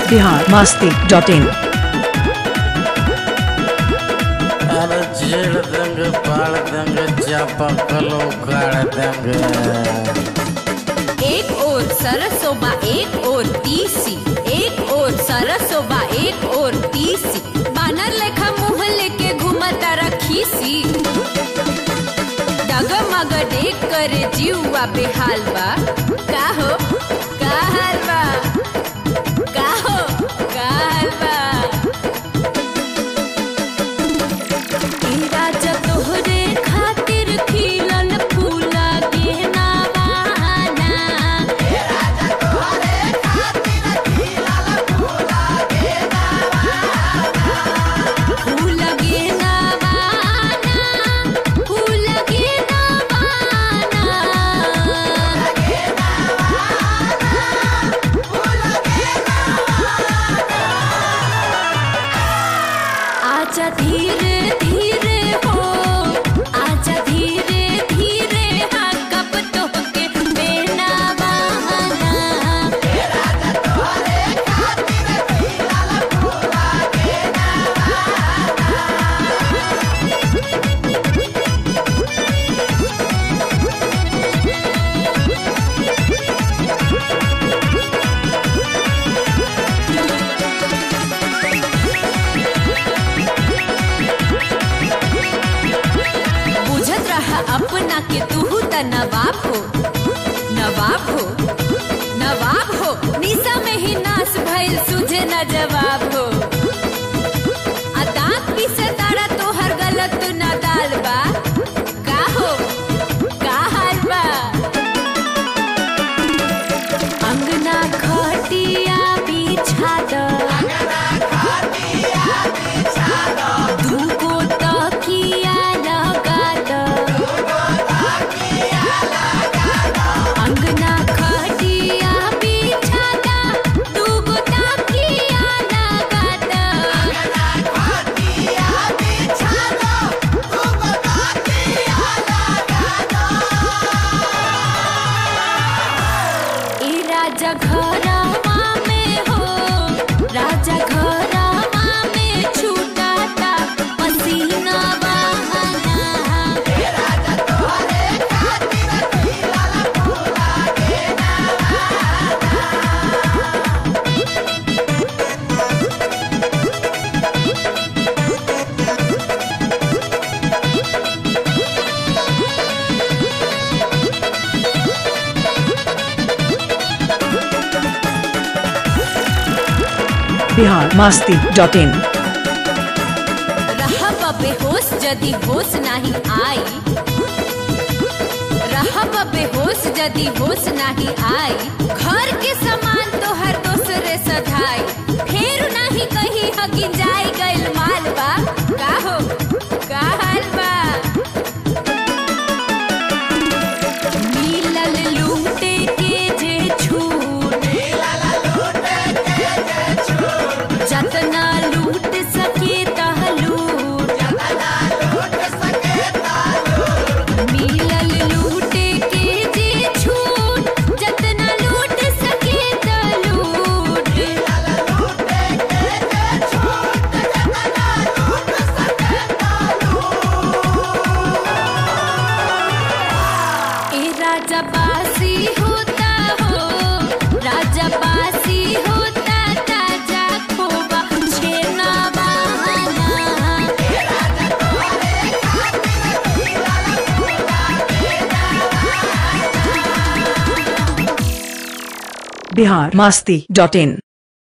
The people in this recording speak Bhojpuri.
बिहार मास्ती डॉट इन अरे छेड़ देंगे पाड़ देंगे चापा कलो उखाड़ देंगे एक और सरसोबा एक और तीसी एक और सरसोबा एक और तीसी बानर लेखा मुंह लेके घूमता रखीसी डगमग देख कर जीवा बेहाल बा का हो का हाल बा का हो का हाल बा ई राजा तोहरे खातिर खिलल फूला गेना बहाना फूल गेना बहाना फूल गेना बहाना आजा धीरे धीरे हो आजा धीरे धीरे हाँ कब तो के बेना बहाना बुझत रहा अपना के तू त नवाब हो नवाब हो नवाब हो निशा में ही नाश भइल सुझे न जवाब हो आ दांत पीसे तारा तोहर गलत न दाल बा का हो का हाल बा अंगना खटिया बिछा द दूगो तकिया लगा द अंगना खटिया बिछा द दूगो तकिया लगा द ई राजा घरमा में हो राजा घरमा में छूटाता पसीना बहाना बिहार मास्ती डॉट इन रहब बेहोश यदि होश नहीं आई रहब बेहोश यदि होश नहीं आई घर के सामान तो हर दूसरे सधाई फेर नहीं कहीं हकी जाई गइल माल बा का हो का हाल बा मिलल लूटे के जे छूट जतना लूट सके तह लूट मिलल लूटे के जे छूट जतना लूट सके तह लूट ए राजा बासी होता हो राजा बासी होता ताजा खोबा छेना बहाना बिहार मास्ती डॉट इन